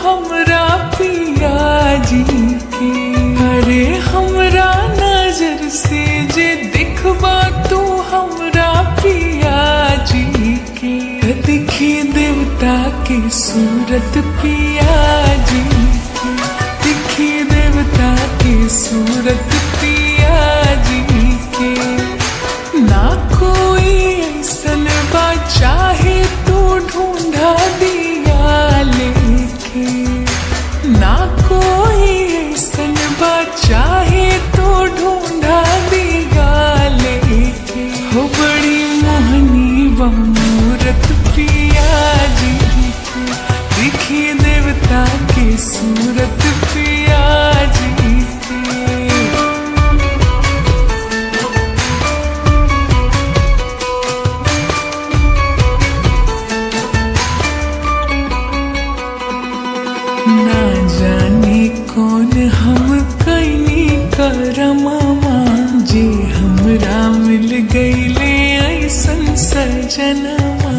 हमरा पिया जी के अरे हमरा नजर से जे दिखबा तू हमरा पिया जी के दिखी देवता की सूरत पिया जी के दिखी देवता की सूरत पिया जी के ना कोई ऐसन बा चाहे तू ढूंढा दिया लेके ना कोई ऐसन बा चाहे तू ढूंढा दिया लेके हो बड़ी मोहनी बा मूरत पिया जी के दिखी देवता की सूरत पिया जी के ना जाने कौन हम कैनी करमामा जी हमरा मिल गईले ऐसन सजनमा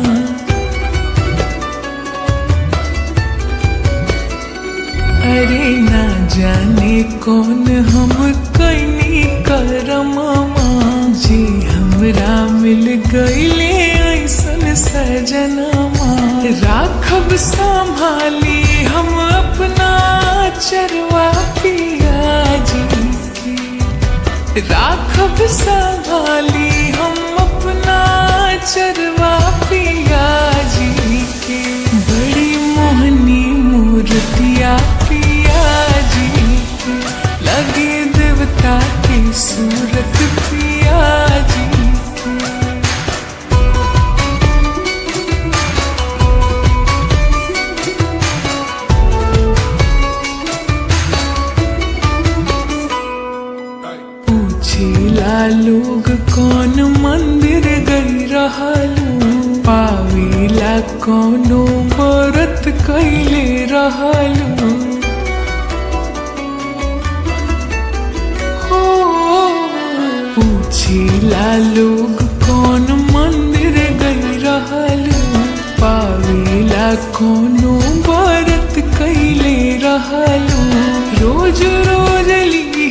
अरे ना जाने कौन हम कैनी करमामा जी हमरा मिल गईले ऐसन सजनमा राखब संभाली हम अपना चरवा पिया जी के राखब संभाली हम अपना चरवा पिया जी के बड़ी मोहनी मूर्तिया पिया जी के लगे देवता की सूरत पिया जी के पूछेला लोग कौन मंदिर गई रहलू पावेला कौनो व्रत कैले रहलू हो पूछेला लोग कौन मंदिर गई रहलू पावेला कौनो व्रत कैले रहलू रोज रोज